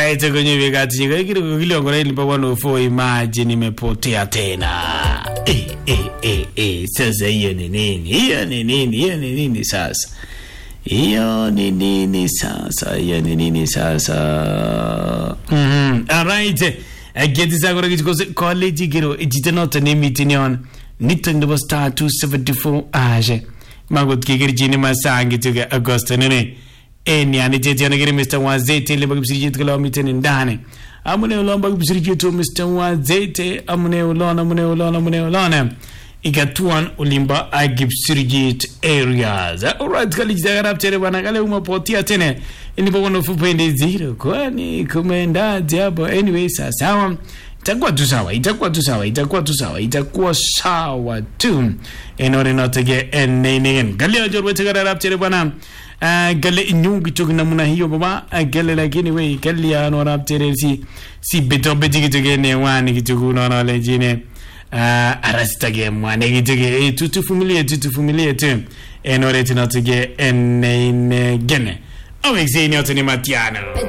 kaita kwenye vikati kiliongola ilipa 104 imagine imepotea tena eh, eh, eh, eh. Sasa hiyo ni nini? Hiyo ni nini? Hiyo ni nini sasa? Hiyo ni nini sasa? Hiyo ni nini sasa? Mhm. Alright. Geti sa kora kichiko college kiro ijite noto ne meeting yon. Nito nebo star 274 aje. Magot kikirchini masangi tuke Agosto nene. Eni ani tete yana kiri Mr. Wazete leba kipsirijitu kala miteni ndani. Amune ulomba kipsirijitu Mr. Wazete. Amune ulona, amune ulona, amune ulona. ikatuan ulimba agipsirgit areas alright kalijitagarap tere bana kale umapotia tene ilipo kono fupende zero kwani kumendaje hapo anyway sawa sawa itakuwa tu sawa itakuwa tu sawa itakuwa tu sawa itakuwa sawa tu enore notege enenen galia jorwe tagarap tere bana Uh, gale inyungi tok namuna hiyo baba uh, gale lakini we galia no rap tere si si beto beti kitoke ne wani kitoku no no lejine uh, arasitage mwane kitege tutufumilie tutufumilie tu enore tinotige ene gene awexeni otoni matiano